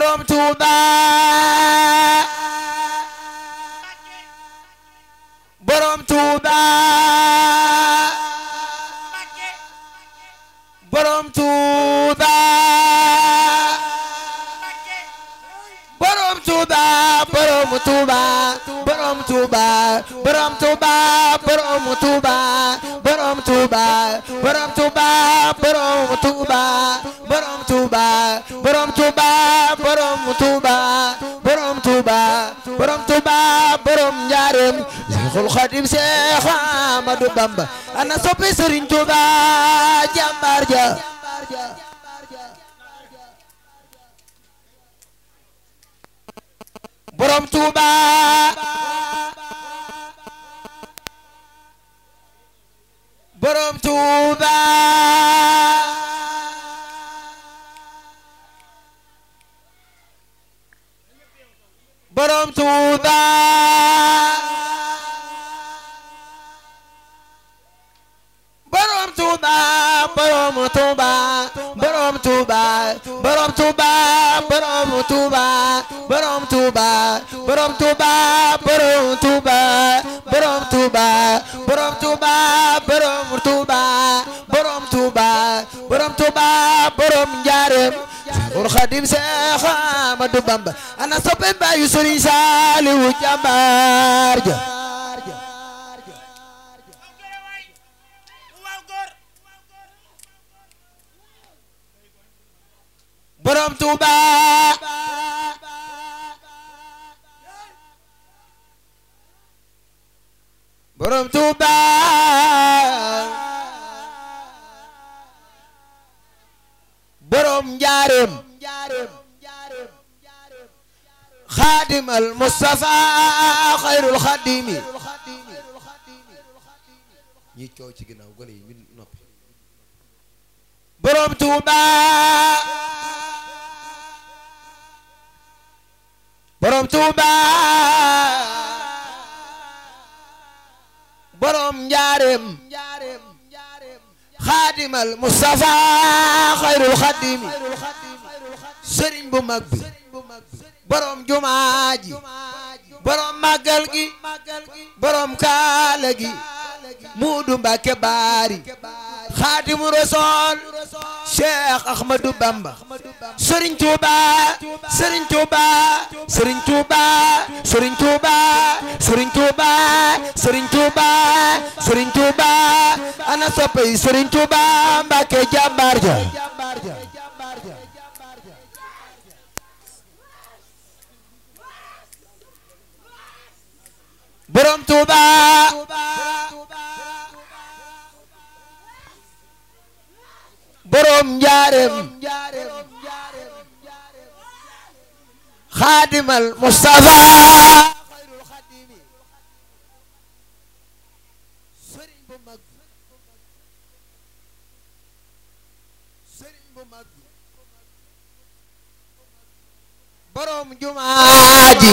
borom Tuuba borom Tuuba borom Tuuba borom Tuuba borom Tuuba borom Tuuba borom Tuuba borom Tuuba borom Tuuba borom Tuuba borom Tuuba borom Tuuba borom Tuuba borom Tuuba borom Tuuba borom Tuuba borom Njaareem Seexul Xadim Seex Ahmadu Bamba ana soppi Sëriñ Tuuba jàmbaar ja borom Tuuba borom Tuuba borom Tuuba borom Tuuba borom Tuuba borom Tuuba borom Tuuba borom Tuuba borom Tuuba borom Tuuba borom Tuuba borom Tuuba borom Tuuba borom Tuuba borom Tuuba borom Tuuba borom Njaareem Seexul Xadim Seex Ahmadu Bamba ana soppe baayu Sëriñ Saaliwu jàmbaar ja borom Tuuba borom Tuuba borom Njaareem xaadimal Mustafa xayrul xaadimi ñi coow ci ginnaaw gone yi ñu noppi borom Tuuba borom Tuuba borom Njaareem xaadimal Mustafa xayrul xaadimi sëriñ bu mag bi borom jumaa ji borom màggal gi borom kaala gi muudu Mbàkke baari xaadimu rasool Cheikh Ahmadou Bamba Sëriñ Tuuba Sëriñ Tuuba Sëriñ Tuuba Sëriñ Tuuba Sëriñ Tuuba Sëriñ Tuuba Sëriñ Tuuba ana soppay Sëriñ Tuuba Mbàkke jàmbaar ja borom Tuuba borom Njaareem xaadimal Mustafa sëriñ bu mag sëriñ bu mag borom jumaa ji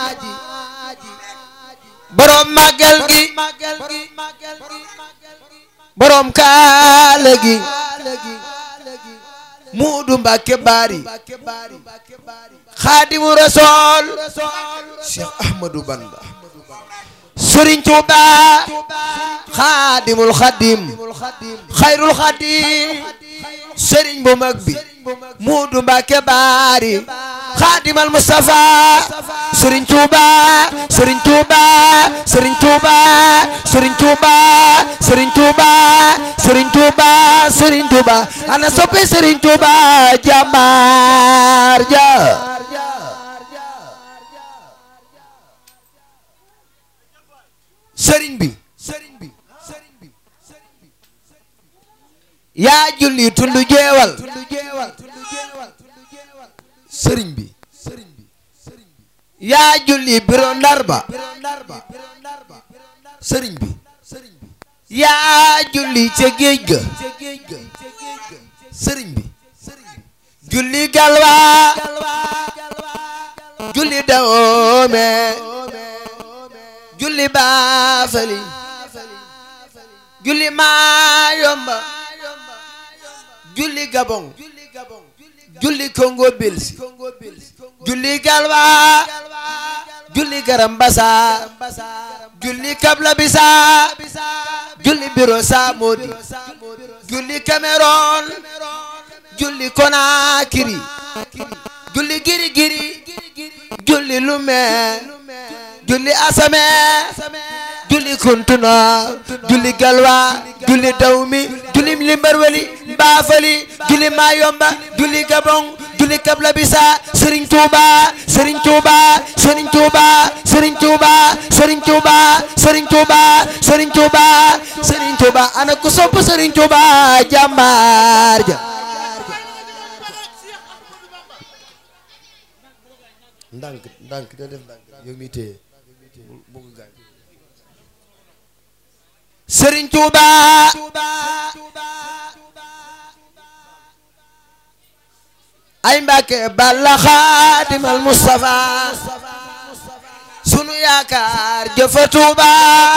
borom màggal gi borom kaala gi muudu Mbàkke baari xaadimu rasool Cheikh Ahmadou Bamba Sëriñ Tuuba xaadimul xadim xayrul xadim sëriñ bu mag bi muudu Mbàkke baari xaadimal Mustafa Sëriñ Tuuba Sëriñ Tuuba Sëriñ Tuuba Sëriñ Tuuba Sëriñ Tuuba Sëriñ Tuuba Sëriñ Tuuba ana soppe Sëriñ Tuuba jàmbaar ja sëriñ bi sëriñ bi sëriñ bi yaa julli tundu jeewal sëriñ bi sëriñ bi yaa julli biro ndarba sëriñ bi yaa julli ca géej ga sëriñ bi julli galwa julli dawoome julli baafali julli maayomba julli gabon julli Congo Belsi julli Galwa julli Garambasa julli Kabla Bisa julli Biro Samodi julli Cameroon julli Conakry julli Giri Giri julli Lumé julli Asame julli Kuntuna julli Galwa julli Dawmi julli Limbarweli Mbafali julli Mayomba julli Gabon julli Kabla Bisa Serigne Touba Serigne Touba Serigne Touba Serigne Touba Serigne Touba Serigne Touba Serigne Touba Serigne Touba ana ku sopp Serigne Touba jàmbaar ja ndànk ndànk da def ndànk yow mi téye bu ko gaañ Serigne Touba ay Mbàkke Balla Xaadimal Mustafa sunu yaakaar jëfa Touba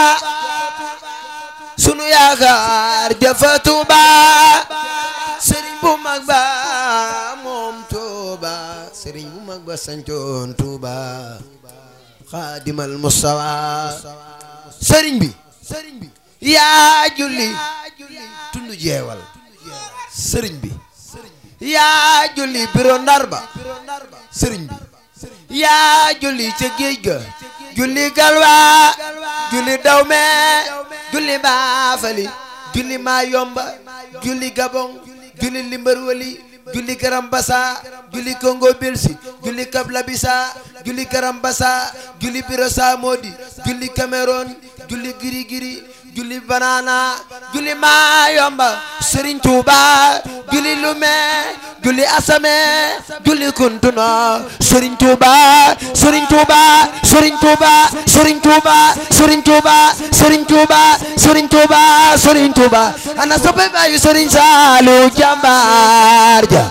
sunu yaakaar jëfa Touba Serigne bu mag ba moom Touba Serigne bu mag ba sancoon Touba Xaadimal Mustafa Serigne bi Serigne bi yaa julli tundu jeewal Serigne bi yaa julli biro ndar ba sëriñ bi yaa julli ca géej ga julli galwa julli dawme julli baafali julli mayomba julli gabon julli limbarwali julli garambasa julli congo belsi julli kablabisa julli garambasa julli biro samodi julli cameroon julli giri giri julli banana julli mayomba sëriñ tuuba julli lume julli asame julli kuntuna sëriñ tuuba sëriñ tuuba sëriñ tuuba sëriñ tuuba sëriñ tuuba sëriñ tuuba sëriñ tuuba sëriñ tuuba ana soppe bayu sëriñ saalu jàmbaar ja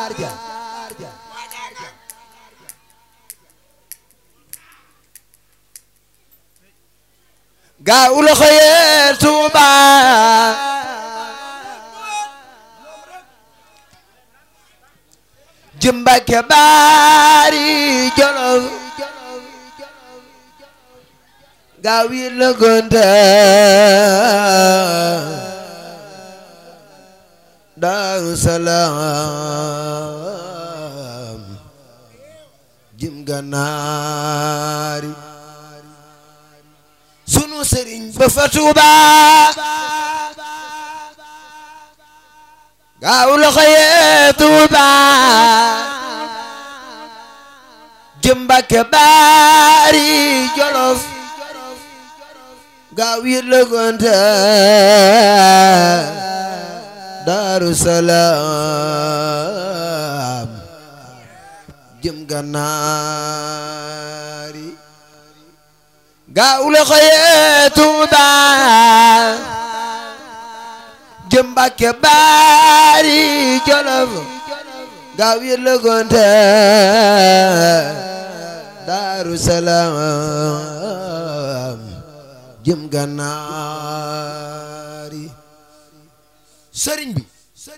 gaa ulo xëyee tuuba jëmbake baari jolof gaa wiir la gonta daaru salaam jëm ganaari sunu sëriñ ba fa Tuuba gaaw loxo yee Tuuba jëm Mbàkke baari Jolof gaaw yi la gonta Daaru Salaam jëm Gànnaari gaaw la xëyee Tuuba jëm Mbàkke baari Jolof gaaw yi la gonta Daaru Salaam jëm Gànnaari sëriñ bi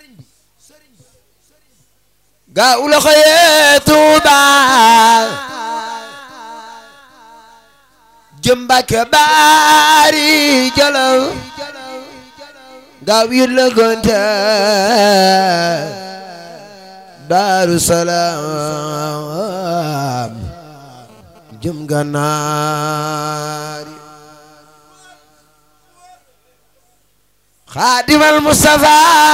gaaw la xëyee Tuuba jëm Mbàkke baari Jolof gaaw yi la gonta Daaru Salaam jëm Gànnaari Xaadimal Mustafa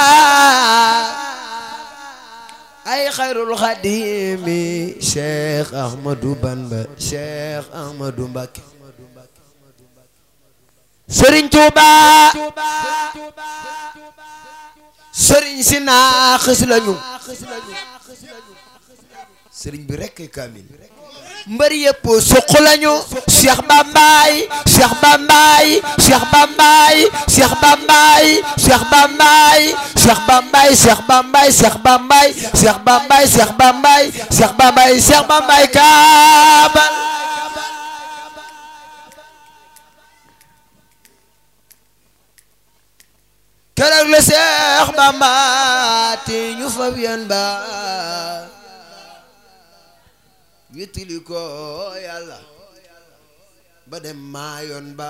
ay xayrul xadimi Cheikh Ahmadou Bamba Cheikh Ahmadou Mbacké Sëriñ Tuuba sëriñ si naaxis lañu sëriñ bi rekk kaamil mbër yëpp suq lañu Cheikh Bambaay Cheikh Bambaay Cheikh Bambaay Cheikh Bambaay Cheikh Bambaay Cheikh Bambaay Cheikh Bambaay Cheikh Bambaay Cheikh Bambaay Cheikh Bambaay Cheikh Bambaay Cheikh Bambaay kaabal keroog la Cheikh Bamba te ñu fab yan ba wétali ko yàlla ba dem maayoon ba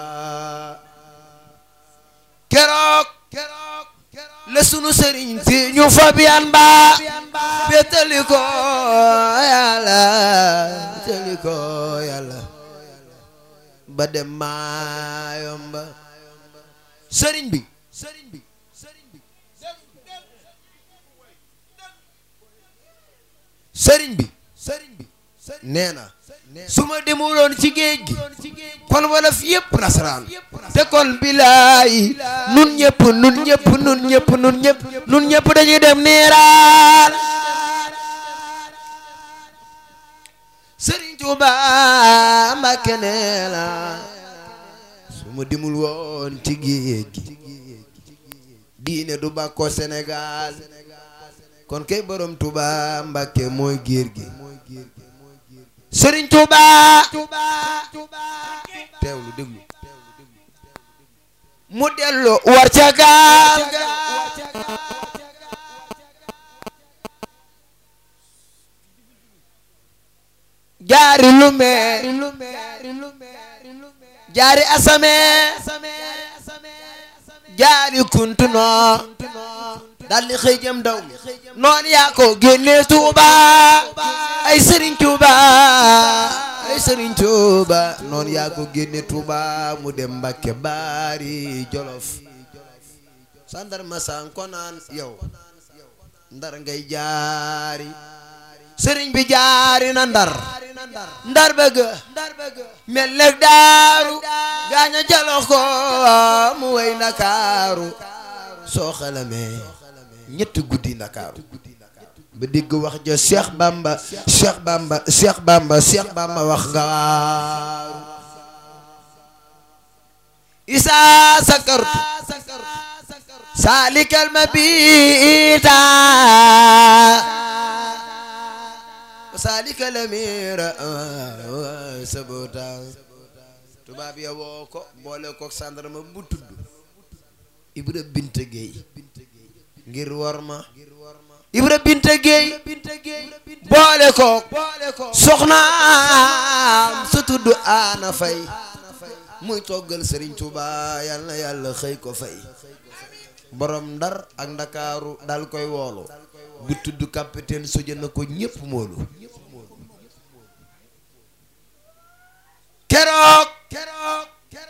keroog la sunu sëriñ fi ñu fab yan ba wétali ko yàlla wétali ko yàlla ba dem maayoon ba sëriñ bi sëriñ bi sëriñ bi sëriñ bi nee na su ma demuloon ci géej gi kon wala fi yëpp nasaraan te kon bilaay nun ñëpp nun ñëpp nun ñëpp nun ñëpp nun ñëpp dañuy dem niiraan sëriñ Tuuba Mbàkke nee na su ma demul woon ci géej gi diine du bàkkoo Sénégal kon kay borom Tuuba Mbàkke mooy géer gi Sëriñ Tuuba teewlu déglu mu dellu war ca gaal ga jaari lume jaari asame jaari kuntuno daldi xëy jëm daw mi noon yaa ko génne Tuuba ay Sëriñ Tuuba ay Sëriñ Tuuba noon yaa ko génne Tuuba mu dem Mbàkke Baari Jolof sandarma san ko naan yow ndar ngay jaari sëriñ bi jaari na ndar ndar bëgg mel leg daaru gaaña jalox ko mu way Ndakaaru soo xalamee ñetti guddi Ndakaaru ba dégg wax ja Cheikh Bamba Cheikh Bamba Cheikh Bamba Cheikh Bamba wax nga waaru isa sakartu salikal mabita salikal amira sabota tubaab ya woo ko boole ko sandarma bu tudd Ibra Binte Gueye ngir war ma Ibra Binte Gueye boole ko soxnaam su tudd Ana Fay muy toggal Serigne Touba yal na yàlla xëy ko fay borom ndar ak ndakaaru dal koy woolu bu tudd capitaine soja na ko ñépp moolu keroog keroog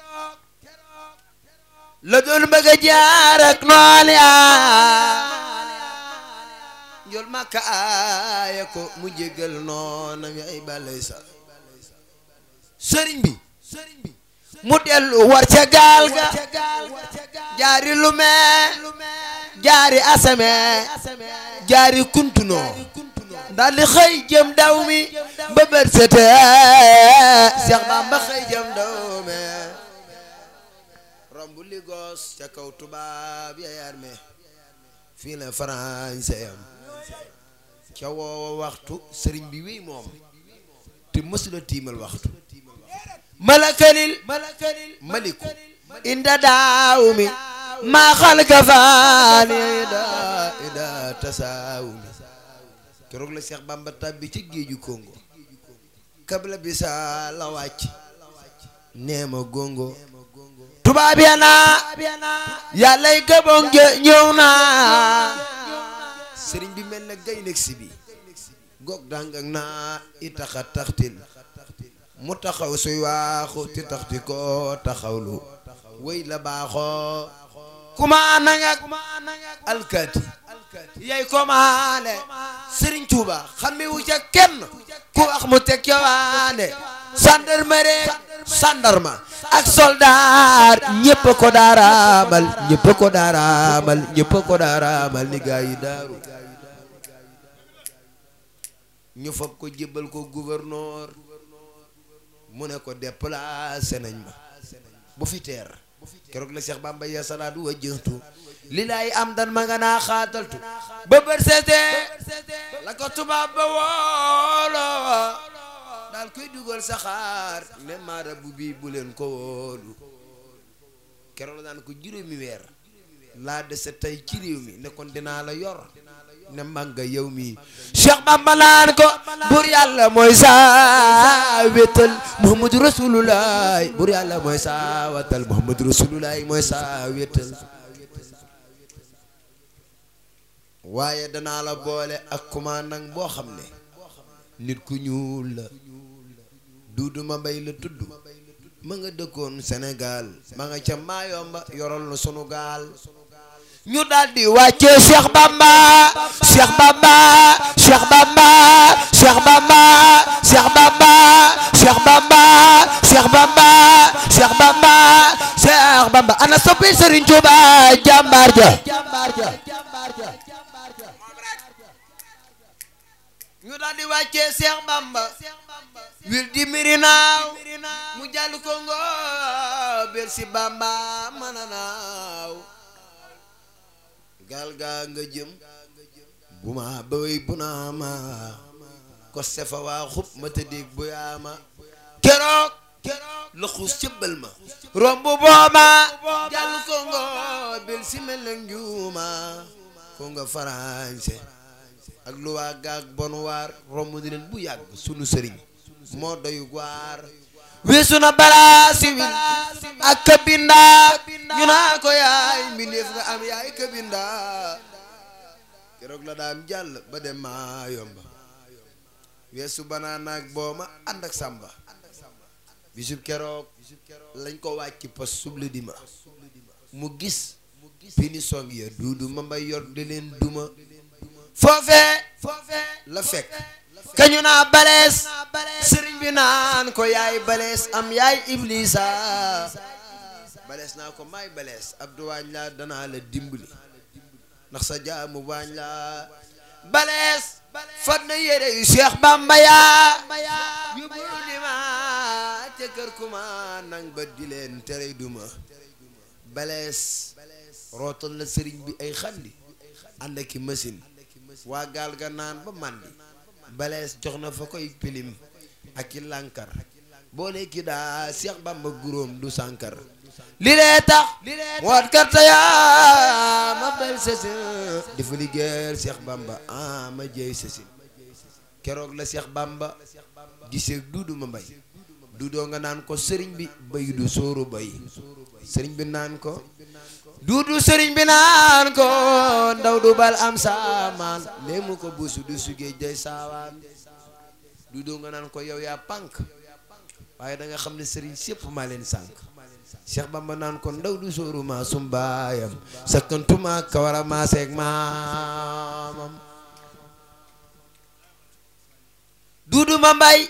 la doon bëgg a jaar ak noon yaa njol makka aaya ko mu jégal noonam ay balay sa sëriñ bi mu dellu war ca gaal ga jaari lume jaari asame jaari kuntunoo daldi xëy jëm daw mi ba bët sete Seex Bamba xëy jëm daw mi romb Ligos ca kaw tubaab ya yar me fii la français am ca woowa waxtu sëriñ bi wéy moom te mësula tiimal waxtu malakalil maliku inda daawumi maa xalka faani ida ida tasaawumi keroog la Seex Bamba tàbbi ci géeju Congo kabla bi sa la wàcc neema gongo tubaab ya naa yàllay gabon ñëw naa sëriñ bi mel na gay nekk si bi goog dangak naa itaxa taxtil mu taxaw suy waaxu ti taxti ko taxawlu wéy la baaxoo kuma nangak alkaati yay komaale Sëriñ Tuuba xammi wu ca kenn ku wax mu teg ca waande gendarmerie gendarme ak soldaar ñépp ko daaraamal ñépp ko daaraamal ñépp ko daaraamal ni gaa yi daaru ñu fab ko jébbal ko gouverneur mu ne ko déplacé nañ ma bu fi teer keroog la Cheikh Bamba ya salaatu wa jëntu li laay am dan ma nga naa xaataltu ba bër seete la ko tubaab ba woolo daal koy dugal saxaar ne maara bu bii bu leen ko wóolu keroog la daan ko juróomi weer laa dese tey ci réew mi ne kon dinaa la yor ne màgga yow mi Cheikh Bamba naan ko bur yàlla mooy saa wétal Muhammadu Rasulullah bur yàlla mooy saa watal Muhammadu Rasulullah mooy saa wétal waaye danaa la boole ak commandant boo xam ne nit ku ñuul la Duudu ma mbay la tudd ma nga dëkkoon Sénégal ma nga ca Maayomba yoral na sunu gaal ñu daldi wàccee Cheikh Bamba Cheikh Bamba Cheikh Bamba Cheikh Bamba Cheikh Bamba Cheikh Bamba Cheikh Bamba Cheikh Bamba Cheikh Bamba ana soppi Serigne Touba jàmbaar ja ñu daldi wàccee Cheikh Bamba wir di mirinaaw mu jàll Congo bir si Bamba mën a naaw gaal gaa nga jëm bu ma bëy bu naa ma ko sefa waa xub ma tëddeeg bu yaama keroog la xuus cëbbal ma romb booma jàll Congo bir si mel na njuuma Congo français ak lu waa gaag bon waar romb di leen bu yàgg sunu sëriñ moo doyu waar weesu na balaa siwil ak kabinda ñu naa ko yaay mbindeef nga am yaay kabinda keroog la daam jàll ba dem maa yomba weesu banaan ak booma ànd ak sàmba bisub keroog lañ ko wàcc pas suble di ma mu gis pini song ya duudu ma mbay yor di leen duma foofee la fekk kañu naa balees sëriñ bi naan ko yaay balees am yaay iblisa balees naa ko maay balees abdu waañ la danaa la dimbali ndax sa jaamu waañ la balees fat na yére yu Cheikh Bamba yaa yóbbu di ma ca kër kuma nang ba di leen tere duma balees rootal la sëriñ bi ay xandi ànd aki machine waa gaal ga naan ba màndi balees jox na fa koy pilim ak i lànkar boole ki daa Seex Bamba guróom du sànkar li lee tax woot karta yaa ma bel sesin dafa liggéeyal Seex Bamba ah ma jeey sesin keroog la Seex Bamba gisee duudu ma mbay duudoo nga naan ko sëriñ bi bay du sóoru bay sëriñ bi naan ko duudu sëriñ bi naan ko ndaw du bal am saamaan léemu ko buusu du sugee jay saawaan duudoo nga naan ko yow yaa pànk waaye da nga xam ne sëriñ sépp maa leen sànk Cheikh Bamba naan ko ndaw du sóoru maa sumbaayam sakkantuma kawara maa seeg maamam duudu ma mbay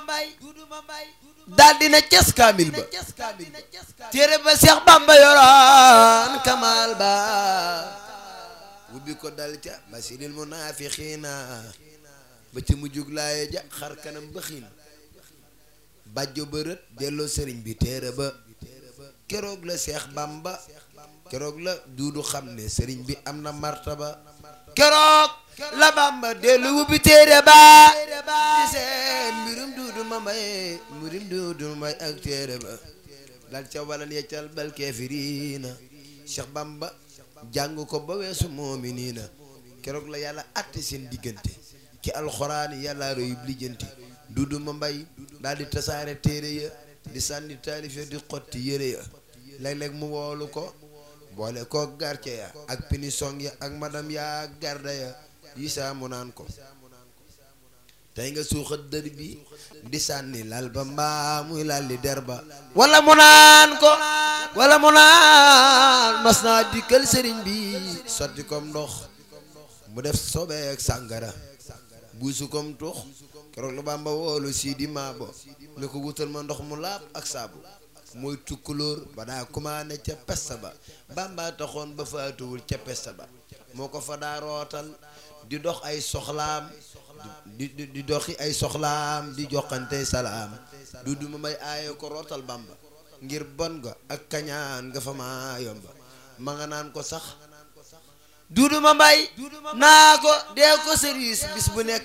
daal dina ces kaamil ba téere ba Seex Bamba yoroon kamal ba wubbi ko dal ca basiril munaafiqiina ba ca mujjug laaye ja xar kanam ba xiin bàjjo ba rët delloo sëriñ bi téere ba keroog la Seex Bamba keroog la duudu xam ne sëriñ bi am na martaba keroog la Bamba dellu wubbi téere ba di seen mbirum duudu ma mbay mbirum duudu ma mbay ak téere ba dal ca walal yeccal bal keefiriina Cheikh Bamba jàng ko ba weesu moominiina keroog la yàlla atte seen diggante ki alxuraan yàlla royub lijjanti duudu ma mbay daal di tasaare téere ya di sànni taalif ya di xotti yére ya léeg-léeg mu woolu ko boole ko garce ya ak pinisong ya ak madam ya garda ya yi saa mu naan ko tey nga suuxat dër bi di sànni lal ba mbaa muy lal li der ba wala mu naan ko wala mu naan mas naa dikkal sëriñ bi sotti kom ndox mu def sobeek sàngara buusu kom tux keroog la Bamba woolu sii di maabo ne ko wutal ma ndox mu laab ak saabu mooy tukkulóor ba daa kumaane ca pesta ba Bamba taxoon ba faatuwul ca pesta ba moo ko fa daa rootal di dox ay soxlaam di di di doxi ay soxlaam di joxante salaam du du ma may aaye ko rootal Bamba ngir bon ga ak kañaan nga fa maa yomba ma nga naan ko sax duudu ma mbay naa ko dee ko service bis bu nekk